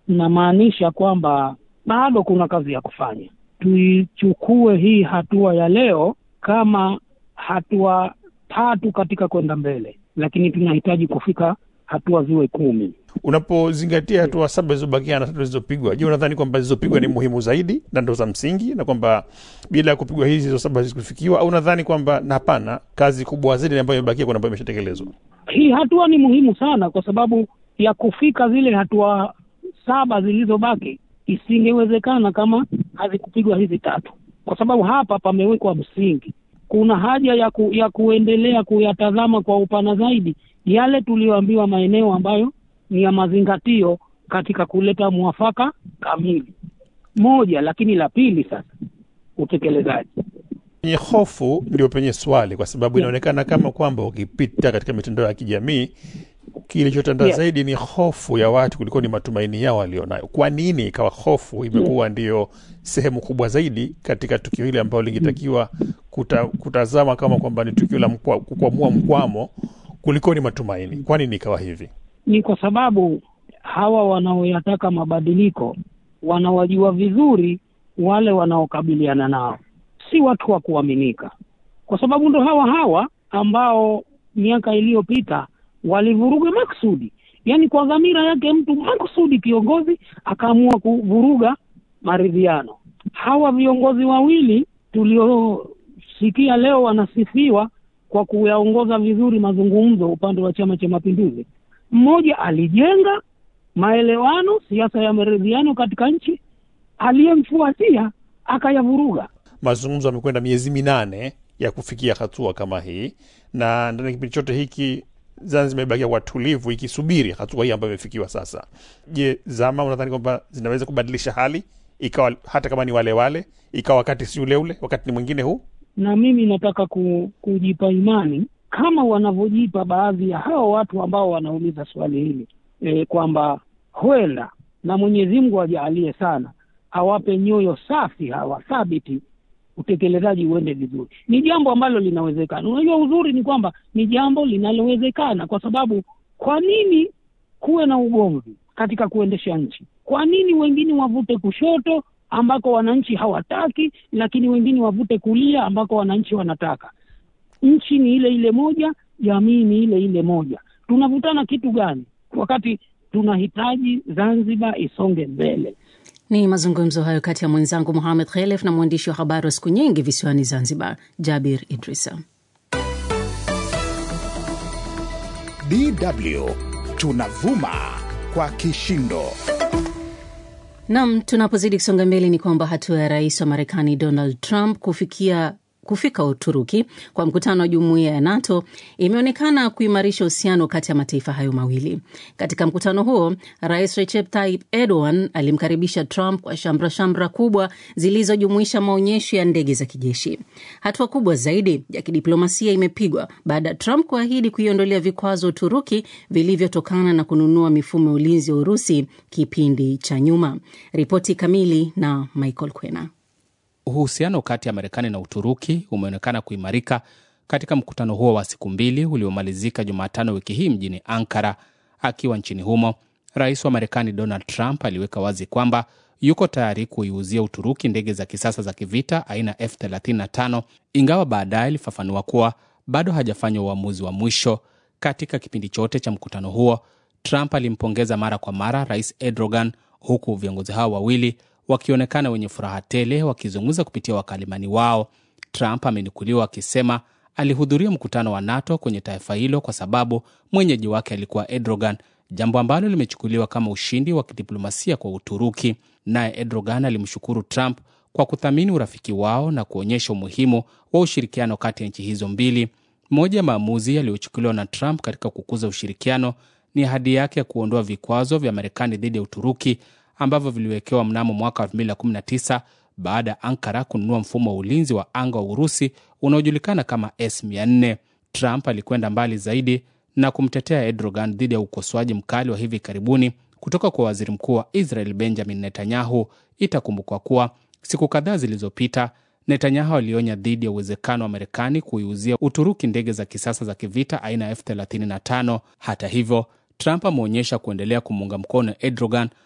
namaanisha kwamba bado kuna kazi ya kufanya. Tuichukue hii hatua ya leo kama hatua tatu katika kwenda mbele, lakini tunahitaji kufika hatua ziwe kumi. Unapozingatia hatua saba zilizobakia na tatu zilizopigwa, je, unadhani kwamba zilizopigwa ni muhimu zaidi na ndo za msingi, na kwamba bila ya kupigwa hizi hizo saba hazikufikiwa, au unadhani kwamba na hapana, kazi kubwa zaidi ambayo imebakia kuna ambayo imeshatekelezwa? Hii hatua ni muhimu sana, kwa sababu ya kufika zile hatua saba zilizobaki isingewezekana kama hazikupigwa hizi tatu, kwa sababu hapa pamewekwa msingi. Kuna haja ya, ku, ya kuendelea kuyatazama kwa upana zaidi yale tuliyoambiwa maeneo ambayo ni ya mazingatio katika kuleta mwafaka kamili moja. Lakini la pili sasa, utekelezaji. Penye hofu ndio penye swali, kwa sababu inaonekana kama kwamba ukipita katika mitandao ya kijamii kilichotanda Yeah. zaidi ni hofu ya watu kuliko ni matumaini yao walionayo. Kwa nini ikawa hofu imekuwa ndiyo sehemu kubwa zaidi katika tukio hili ambalo lingetakiwa kuta, kutazama kama kwamba ni tukio la mkwa- kukwamua mkwamo kuliko ni matumaini? Kwa nini ikawa hivi? Ni kwa sababu hawa wanaoyataka mabadiliko wanawajua vizuri wale wanaokabiliana nao, si watu wa kuaminika, kwa sababu ndo hawa hawa ambao miaka iliyopita walivuruga maksudi, yaani kwa dhamira yake mtu maksudi, kiongozi akaamua kuvuruga maridhiano. Hawa viongozi wawili tuliosikia leo wanasifiwa kwa kuyaongoza vizuri mazungumzo upande wa Chama cha Mapinduzi, mmoja alijenga maelewano, siasa ya maridhiano katika nchi, aliyemfuatia akayavuruga. Mazungumzo yamekwenda miezi minane ya kufikia hatua kama hii, na ndani ya kipindi chote hiki Zanzibar imebakia kwa tulivu ikisubiri hatua hii ambayo imefikiwa sasa. Je, zama unadhani kwamba zinaweza kubadilisha hali ikawa hata kama ni wale wale, ikawa wakati si ule ule, wakati ni mwingine huu? na mimi nataka ku, kujipa imani kama wanavyojipa baadhi ya hao watu ambao wanauliza swali hili e, kwamba huenda na Mwenyezi Mungu ajaalie sana awape nyoyo safi hawa thabiti, utekelezaji uende vizuri. Ni jambo ambalo linawezekana. Unajua, uzuri ni kwamba ni jambo linalowezekana, kwa sababu kwa nini kuwe na ugomvi katika kuendesha nchi? Kwa nini wengine wavute kushoto ambako wananchi hawataki, lakini wengine wavute kulia ambako wananchi wanataka? Nchi ni ile ile moja, jamii ni ile ile moja. Tunavutana kitu gani wakati tunahitaji Zanzibar isonge mbele? Ni mazungumzo hayo kati ya mwenzangu Muhamed Khelef na mwandishi wa habari wa siku nyingi visiwani Zanzibar, Jabir Idrisa. DW tunavuma kwa kishindo. Nam, tunapozidi kusonga mbele ni kwamba hatua ya rais wa Marekani Donald Trump kufikia kufika Uturuki kwa mkutano wa jumuiya ya NATO imeonekana kuimarisha uhusiano kati ya mataifa hayo mawili. Katika mkutano huo, rais Recep Tayyip Erdogan alimkaribisha Trump kwa shamra shamra kubwa zilizojumuisha maonyesho ya ndege za kijeshi. Hatua kubwa zaidi ya kidiplomasia imepigwa baada ya Trump kuahidi kuiondolea vikwazo Uturuki vilivyotokana na kununua mifumo ya ulinzi wa Urusi kipindi cha nyuma. Ripoti kamili na Michael Kwena. Uhusiano kati ya Marekani na Uturuki umeonekana kuimarika katika mkutano huo wa siku mbili uliomalizika Jumatano wiki hii mjini Ankara. Akiwa nchini humo, rais wa Marekani Donald Trump aliweka wazi kwamba yuko tayari kuiuzia Uturuki ndege za kisasa za kivita aina F35, ingawa baadaye alifafanua kuwa bado hajafanya uamuzi wa mwisho. Katika kipindi chote cha mkutano huo, Trump alimpongeza mara kwa mara rais Erdogan, huku viongozi hao wawili wakionekana wenye furaha tele wakizungumza kupitia wakalimani wao. Trump amenukuliwa akisema alihudhuria mkutano wa NATO kwenye taifa hilo kwa sababu mwenyeji wake alikuwa Erdogan, jambo ambalo limechukuliwa kama ushindi wa kidiplomasia kwa Uturuki. Naye Erdogan alimshukuru Trump kwa kuthamini urafiki wao na kuonyesha umuhimu wa ushirikiano kati ya nchi hizo mbili. Moja ya maamuzi yaliyochukuliwa na Trump katika kukuza ushirikiano ni ahadi yake ya kuondoa vikwazo vya Marekani dhidi ya Uturuki ambavyo viliwekewa mnamo mwaka 2019 baada ya Ankara kununua mfumo wa ulinzi wa anga wa Urusi unaojulikana kama S400. Trump alikwenda mbali zaidi na kumtetea Erdogan dhidi ya ukosoaji mkali wa hivi karibuni kutoka kwa waziri mkuu wa Israel Benjamin Netanyahu. Itakumbukwa kuwa siku kadhaa zilizopita Netanyahu alionya dhidi ya uwezekano wa Marekani kuiuzia Uturuki ndege za kisasa za kivita aina ya F35. Hata hivyo, Trump ameonyesha kuendelea kumuunga mkono Erdogan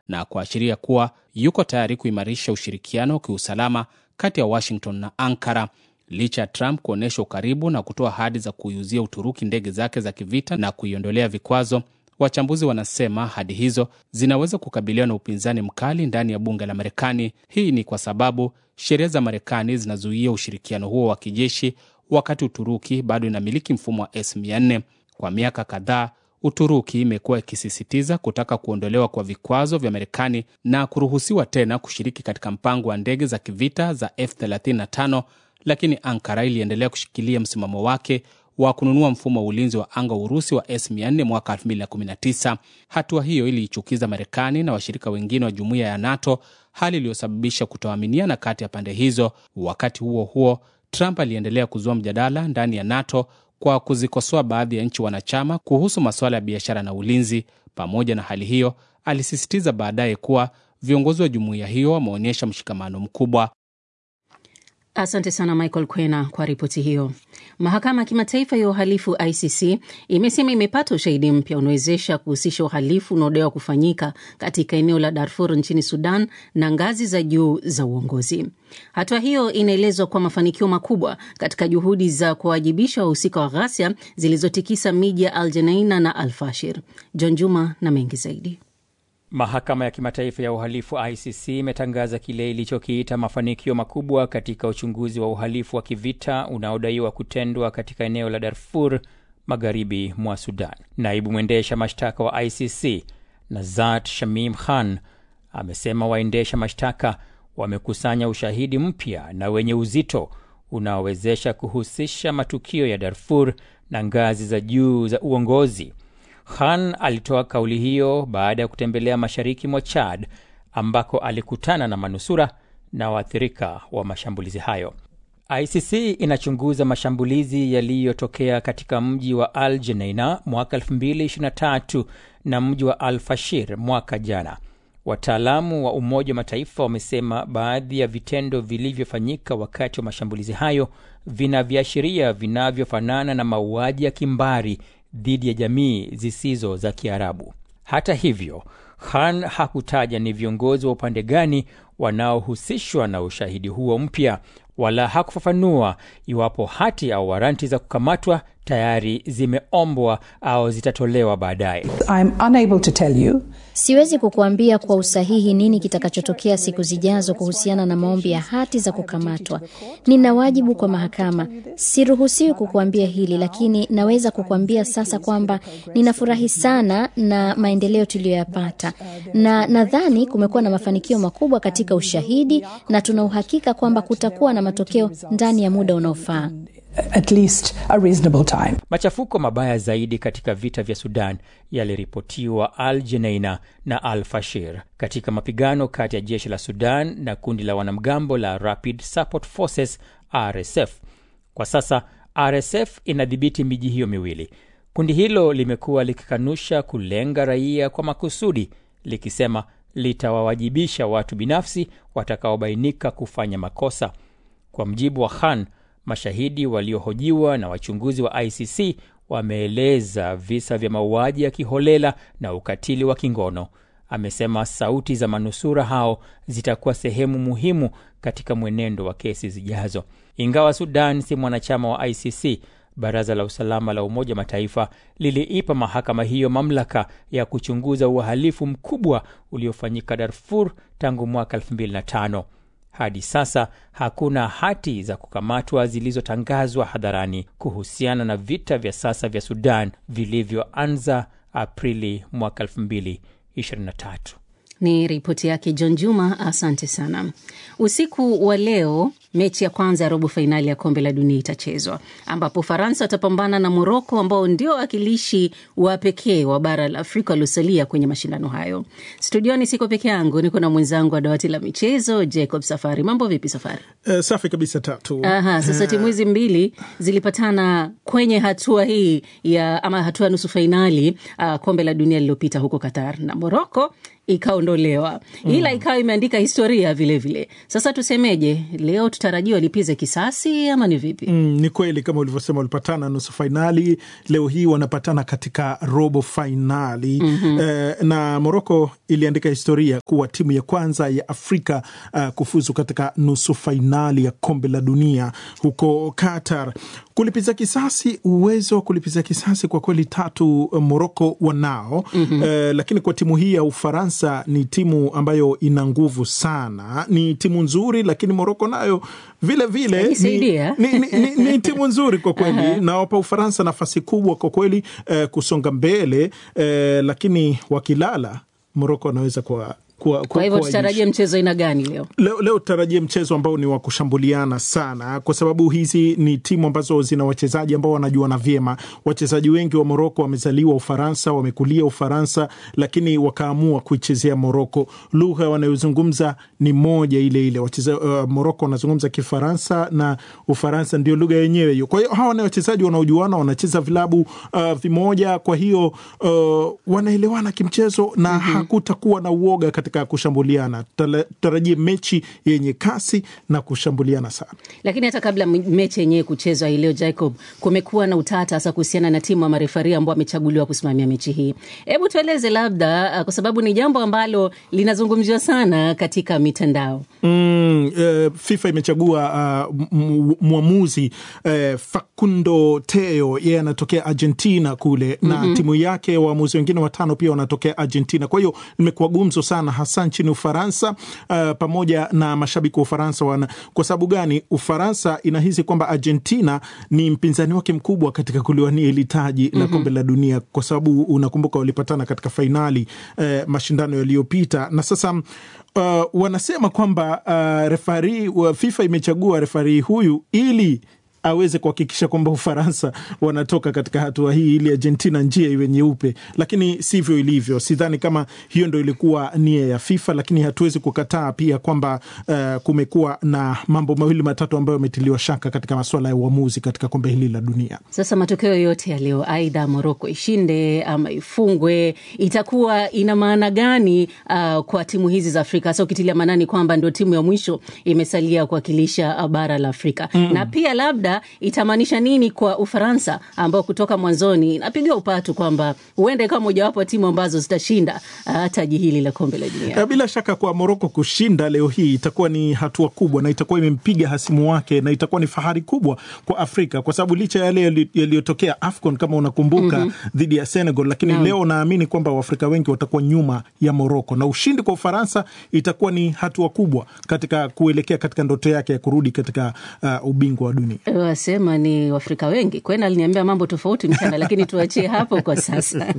na kuashiria kuwa yuko tayari kuimarisha ushirikiano wa kiusalama kati ya Washington na Ankara licha ya Trump kuonyesha ukaribu na kutoa ahadi za kuiuzia Uturuki ndege zake za kivita na kuiondolea vikwazo. Wachambuzi wanasema ahadi hizo zinaweza kukabiliwa na upinzani mkali ndani ya bunge la Marekani. Hii ni kwa sababu sheria za Marekani zinazuia ushirikiano huo wa kijeshi, wakati Uturuki bado inamiliki mfumo wa S400. Kwa miaka kadhaa, Uturuki imekuwa ikisisitiza kutaka kuondolewa kwa vikwazo vya Marekani na kuruhusiwa tena kushiriki katika mpango wa ndege za kivita za F35, lakini Ankara iliendelea kushikilia msimamo wake wa kununua mfumo wa ulinzi wa anga wa Urusi wa S400 mwaka 2019. Hatua hiyo iliichukiza Marekani na washirika wengine wa jumuiya ya NATO, hali iliyosababisha kutoaminiana kati ya pande hizo. Wakati huo huo, Trump aliendelea kuzua mjadala ndani ya NATO kwa kuzikosoa baadhi ya nchi wanachama kuhusu masuala ya biashara na ulinzi. Pamoja na hali hiyo, alisisitiza baadaye kuwa viongozi wa jumuiya hiyo wameonyesha mshikamano mkubwa. Asante sana Michael Kwena kwa ripoti hiyo. Mahakama ya Kimataifa ya Uhalifu ICC imesema imepata ushahidi mpya unawezesha kuhusisha uhalifu unaodaiwa kufanyika katika eneo la Darfur nchini Sudan na ngazi za juu za uongozi. Hatua hiyo inaelezwa kwa mafanikio makubwa katika juhudi za kuwajibisha wahusika wa ghasia zilizotikisa miji ya Al Jeneina na Al Fashir. John Juma na mengi zaidi. Mahakama ya Kimataifa ya Uhalifu ICC imetangaza kile ilichokiita mafanikio makubwa katika uchunguzi wa uhalifu wa kivita unaodaiwa kutendwa katika eneo la Darfur magharibi mwa Sudan. Naibu mwendesha mashtaka wa ICC Nazat Shamim Khan amesema waendesha mashtaka wamekusanya ushahidi mpya na wenye uzito unaowezesha kuhusisha matukio ya Darfur na ngazi za juu za uongozi. Khan alitoa kauli hiyo baada ya kutembelea mashariki mwa Chad ambako alikutana na manusura na waathirika wa mashambulizi hayo. ICC inachunguza mashambulizi yaliyotokea katika mji wa Al Jeneina mwaka 2023 na mji wa Al Fashir mwaka jana. Wataalamu wa Umoja wa Mataifa wamesema baadhi ya vitendo vilivyofanyika wakati wa mashambulizi hayo vina viashiria vinavyofanana na mauaji ya kimbari dhidi ya jamii zisizo za Kiarabu. Hata hivyo, Khan hakutaja ni viongozi wa upande gani wanaohusishwa na ushahidi huo mpya, wala hakufafanua iwapo hati au waranti za kukamatwa tayari zimeombwa au zitatolewa baadaye. Siwezi kukuambia kwa usahihi nini kitakachotokea siku zijazo kuhusiana na maombi ya hati za kukamatwa. Nina wajibu kwa mahakama, siruhusiwi kukuambia hili, lakini naweza kukuambia sasa kwamba ninafurahi sana na maendeleo tuliyoyapata, na nadhani kumekuwa na mafanikio makubwa katika ushahidi, na tuna uhakika kwamba kutakuwa na matokeo ndani ya muda unaofaa. At least a reasonable time. Machafuko mabaya zaidi katika vita vya Sudan yaliripotiwa Al Jeneina na Al Fashir katika mapigano kati ya jeshi la Sudan na kundi la wanamgambo la Rapid Support Forces RSF. Kwa sasa RSF inadhibiti miji hiyo miwili. Kundi hilo limekuwa likikanusha kulenga raia kwa makusudi, likisema litawawajibisha watu binafsi watakaobainika kufanya makosa. Kwa mjibu wa Khan, mashahidi waliohojiwa na wachunguzi wa ICC wameeleza visa vya mauaji ya kiholela na ukatili wa kingono. Amesema sauti za manusura hao zitakuwa sehemu muhimu katika mwenendo wa kesi zijazo. Ingawa Sudan si mwanachama wa ICC, Baraza la Usalama la Umoja Mataifa liliipa mahakama hiyo mamlaka ya kuchunguza uhalifu mkubwa uliofanyika Darfur tangu mwaka 2005. Hadi sasa hakuna hati za kukamatwa zilizotangazwa hadharani kuhusiana na vita vya sasa vya Sudan vilivyoanza Aprili mwaka 2023. Ni ripoti yake John Juma, asante sana. Usiku wa leo mechi ya kwanza ya robo fainali ya kombe la dunia itachezwa ambapo Ufaransa watapambana na Moroko ambao ndio wawakilishi wa pekee wa bara la Afrika waliosalia kwenye mashindano hayo. Studioni siko peke yangu, niko na mwenzangu wa dawati la michezo Jacob Safari. Mambo vipi Safari? Uh, safi kabisa Tatu. Aha, sasa timu hizi mbili zilipatana kwenye hatua hii ya ama hatua ya nusu fainali uh, kombe la dunia lililopita huko Qatar na Moroko ikaondolewa, ila ikawa imeandika historia vilevile vile. Sasa tusemeje leo tuta tutarajia walipize kisasi ama ni vipi? Mm, ni kweli kama ulivyosema, walipatana nusu fainali, leo hii wanapatana katika robo fainali mm-hmm. Eh, na Moroko iliandika historia kuwa timu ya kwanza ya Afrika uh, kufuzu katika nusu fainali ya kombe la dunia huko Qatar. Kulipiza kisasi, uwezo wa kulipiza kisasi kwa kweli tatu Moroko wanao mm-hmm. Eh, lakini kwa timu hii ya Ufaransa ni timu ambayo ina nguvu sana, ni timu nzuri, lakini Moroko nayo vile vile ni, ni, ni, ni, ni timu nzuri kwa kweli uh-huh. Nawapa Ufaransa nafasi kubwa kwa kweli eh, kusonga mbele eh, lakini wakilala Moroko wanaweza kwa kwa, kwa hivyo tutarajie mchezo aina gani leo? Leo, leo tutarajie mchezo ambao ni wa kushambuliana sana, kwa sababu hizi ni timu ambazo zina wachezaji ambao wanajuana vyema. Wachezaji wengi wa Moroko wamezaliwa Ufaransa, wamekulia Ufaransa, lakini wakaamua kuichezea Moroko. Lugha wanayozungumza ni moja ile ile. Wacheza, uh, Moroko wanazungumza Kifaransa na Ufaransa ndio lugha yenyewe hiyo. Kwa hiyo hawa ni wachezaji wanaojuana, wanacheza vilabu uh, vimoja, kwa hiyo uh, wanaelewana kimchezo na mm-hmm. hakutakuwa na uoga katika kushambuliana. Tutarajie mechi yenye kasi na kushambuliana sana. Lakini hata kabla mechi yenyewe kuchezwa hii leo, Jacob, kumekuwa na utata hasa kuhusiana na timu ya marefari ambao wamechaguliwa kusimamia mechi hii. Hebu tueleze labda, kwa sababu ni jambo ambalo linazungumziwa sana katika mitandao. Mm, uh, FIFA imechagua uh, mwamuzi uh, Facundo Teo, yeye anatokea Argentina kule mm-hmm. na timu yake waamuzi wengine watano pia wanatokea Argentina. Kwa hiyo imekuwa gumzo sana hasa nchini Ufaransa uh, pamoja na mashabiki wa Ufaransa wana. Kwa sababu gani? Ufaransa inahisi kwamba Argentina ni mpinzani wake mkubwa katika kuliwania hili taji mm-hmm. la kombe la dunia, kwa sababu unakumbuka walipatana katika fainali uh, mashindano yaliyopita na sasa uh, wanasema kwamba uh, refari wa FIFA imechagua refari huyu ili aweze kuhakikisha kwamba Ufaransa wanatoka katika hatua hii ili Argentina njia iwe nyeupe, lakini sivyo ilivyo. Sidhani kama hiyo ndo ilikuwa nia ya FIFA, lakini hatuwezi kukataa pia kwamba uh, kumekuwa na mambo mawili matatu ambayo yametiliwa shaka katika masuala ya uamuzi katika kombe hili la dunia. Sasa matokeo yote ya leo, aidha Moroko ishinde ama ifungwe, itakuwa ina maana gani uh, kwa timu hizi za Afrika, hasa ukitilia maanani kwamba ndio timu ya mwisho imesalia kuwakilisha bara la Afrika mm. na pia labda itamaanisha nini kwa Ufaransa ambao kutoka mwanzoni napiga upatu kwamba huenda ikawa mojawapo wa timu ambazo zitashinda uh, taji hili la kombe la dunia. Bila shaka kwa Moroko kushinda leo hii itakuwa ni hatua kubwa na itakuwa imempiga hasimu wake na itakuwa ni fahari kubwa kwa Afrika kwa sababu licha ya yale yaliyotokea AFCON kama unakumbuka mm-hmm. dhidi ya Senegal, lakini no. leo naamini kwamba Waafrika wengi watakuwa nyuma ya Moroko na ushindi kwa Ufaransa itakuwa ni hatua kubwa katika kuelekea katika ndoto yake ya kurudi katika uh, ubingwa wa dunia wasema ni Waafrika wengi. Kwena aliniambia mambo tofauti mchana, lakini tuachie hapo kwa sasa.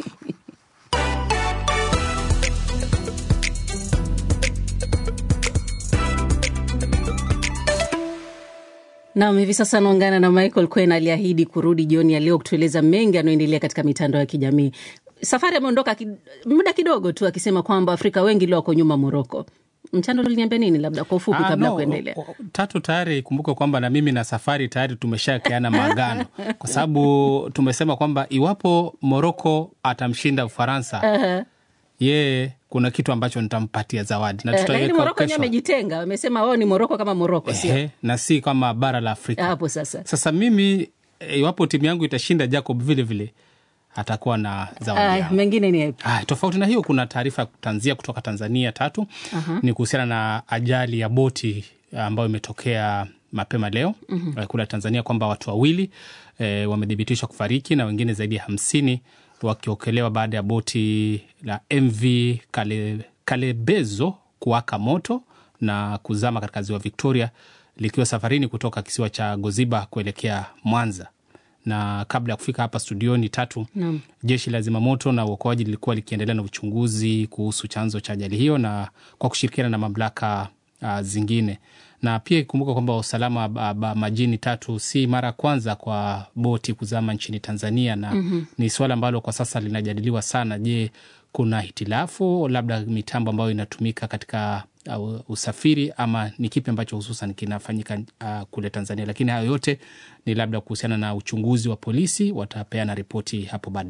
Nam, hivi sasa anaungana na Michael Kwen aliahidi kurudi jioni ya leo kutueleza mengi anayoendelea katika mitandao ya kijamii. Safari ameondoka ki, muda kidogo tu akisema kwamba Afrika wengi leo wako nyuma Moroko. Mchando uliniambia nini, labda kwa ufupi kabla ya no, kuendelea? Tatu tayari kumbuka kwamba na mimi na Safari tayari tumeshakeana maagano kwa sababu tumesema kwamba iwapo Moroko atamshinda Ufaransa uh-huh. yeye kuna kitu ambacho nitampatia zawadi na Eh, lakini tutaiweka Moroko wenyewe kesho. amejitenga, wamesema wao ni Moroko kama Moroko, sio Ehe, na si kama bara la Afrika. hapo sasa. Sasa mimi eh, iwapo timu yangu itashinda, Jacob vile vile atakuwa na zawadi Aya, yangu. mengine ni yapi? Ah, tofauti na hiyo kuna taarifa ya kutanzia kutoka Tanzania tatu Aha. ni kuhusiana na ajali ya boti ambayo imetokea mapema leo mm-hmm. kule Tanzania kwamba watu wawili e, wamethibitishwa kufariki na wengine zaidi ya hamsini wakiokelewa baada ya boti la MV Kale, Kalebezo kuwaka moto na kuzama katika ziwa Victoria likiwa safarini kutoka kisiwa cha Goziba kuelekea Mwanza na kabla ya kufika hapa studioni tatu Naam. jeshi la zimamoto na uokoaji lilikuwa likiendelea na uchunguzi kuhusu chanzo cha ajali hiyo na kwa kushirikiana na mamlaka uh, zingine na pia ikumbuka kwamba usalama ba, ba, majini tatu si mara ya kwanza kwa boti kuzama nchini Tanzania na mm-hmm. ni suala ambalo kwa sasa linajadiliwa sana. Je, kuna hitilafu labda mitambo ambayo inatumika katika uh, usafiri ama ni kipi ambacho hususan kinafanyika uh, kule Tanzania? Lakini hayo yote ni labda kuhusiana na uchunguzi wa polisi, watapeana ripoti hapo baadaye.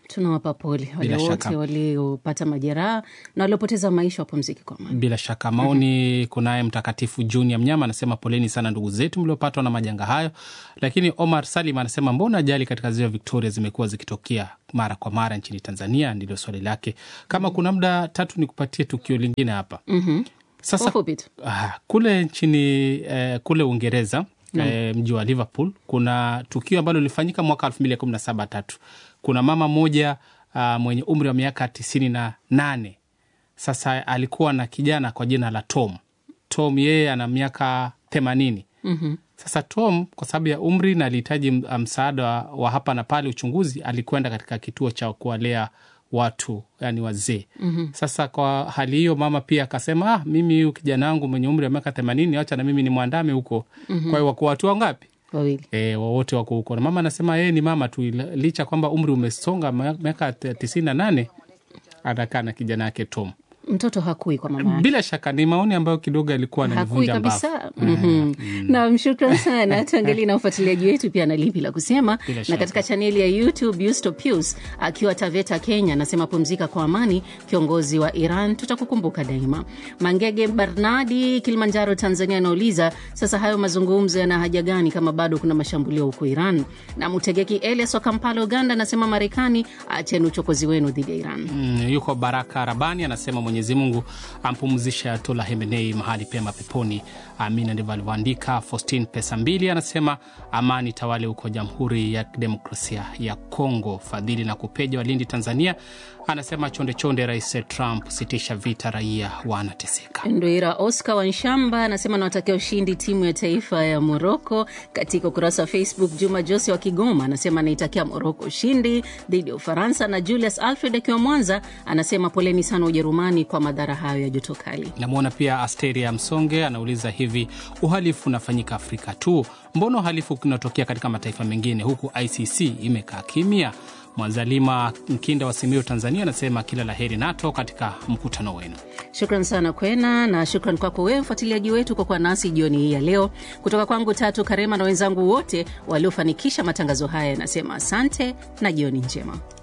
tunawapa pole wale Bila wote shaka. waliopata majeraha na waliopoteza maisha wapumzike kwa amani. Bila shaka maoni. Kunaye Mtakatifu Junior Mnyama anasema poleni sana ndugu zetu mliopatwa na majanga hayo. Lakini Omar Salim anasema mbona ajali katika ziwa Victoria zimekuwa zikitokea mara kwa mara nchini Tanzania? Ndilo swali lake. Kama kuna muda tatu, ni kupatie tukio lingine hapa. Mhm. Sasa Kwa ufupi tu. ah, kule nchini eh, kule Uingereza eh, mji wa Liverpool kuna tukio ambalo lilifanyika mwaka elfu mbili kumi na saba tatu. Kuna mama mmoja ah, mwenye umri wa miaka tisini na nane sasa alikuwa na kijana kwa jina la Tom. Tom yeye ana miaka themanini. Mhm. Sasa Tom kwa sababu ya umri na alihitaji m- msaada wa- wa hapa na pale, uchunguzi, alikwenda katika kituo cha kuwalea watu yani wazee. Mhm. Sasa kwa hali hiyo, mama pia akasema ah, mimi huyu kijana wangu mwenye umri wa miaka themanini, wacha na mimi ni mwandame huko. Mhm. Kwa hiyo wako watu wangapi? Wawili. E, wote wako huko na mama anasema yeye ni mama tu, ila- licha kwamba umri umesonga ma- miaka te- tisini na nane anakaa na kijana yake Tom. Mtoto hakui kwa mama yake. Bila shaka ni maoni ambayo kidogo alikuwa hakui ananivunja mbavu. kabisa. Mhm. Naam, shukran sana. Tuangalie na ufuatiliaji wetu pia na lipi la kusema. Bila Na shaka. katika chaneli ya YouTube Yusto Pius akiwa Taveta, Kenya, anasema pumzika kwa amani, kiongozi wa Iran, tutakukumbuka daima. Mangege Barnadi, Kilimanjaro, Tanzania, anauliza sasa hayo mazungumzo yana haja gani kama bado kuna mashambulio huko Iran? Na Mutegeki Elias wa Kampala, Uganda, anasema Marekani, acheni uchokozi wenu dhidi ya Iran. Mm, yuko Baraka Rabani anasema Mwenyezi Mungu ampumzishe Ayatola Hemenei mahali pema peponi, amina. Ndivyo alivyoandika. Faustin Pesa Mbili anasema amani tawale huko Jamhuri ya Demokrasia ya Kongo. Fadhili na Kupeja Walindi, Tanzania anasema chonde chonde, Rais Trump, sitisha vita, raia wanateseka. Ndoira Oscar Wanshamba anasema nawatakia ushindi timu ya taifa ya Moroko. Katika ukurasa wa Facebook, Juma Jose wa Kigoma anasema anaitakia Moroko ushindi dhidi ya Ufaransa, na Julius Alfred akiwa Mwanza anasema poleni sana Ujerumani kwa madhara hayo ya joto kali. Namwona pia Asteria Msonge anauliza hivi, uhalifu unafanyika Afrika tu, mbona uhalifu kunatokea katika mataifa mengine huku ICC imekaa kimya? Mwanzalima Mkinda wa Simiyu, Tanzania anasema kila la heri NATO katika mkutano wenu. Shukran sana Kwena, na shukran kwako wewe mfuatiliaji wetu kwa kuwa nasi jioni hii ya leo. Kutoka kwangu Tatu Karema na wenzangu wote waliofanikisha matangazo haya, yanasema asante na jioni njema.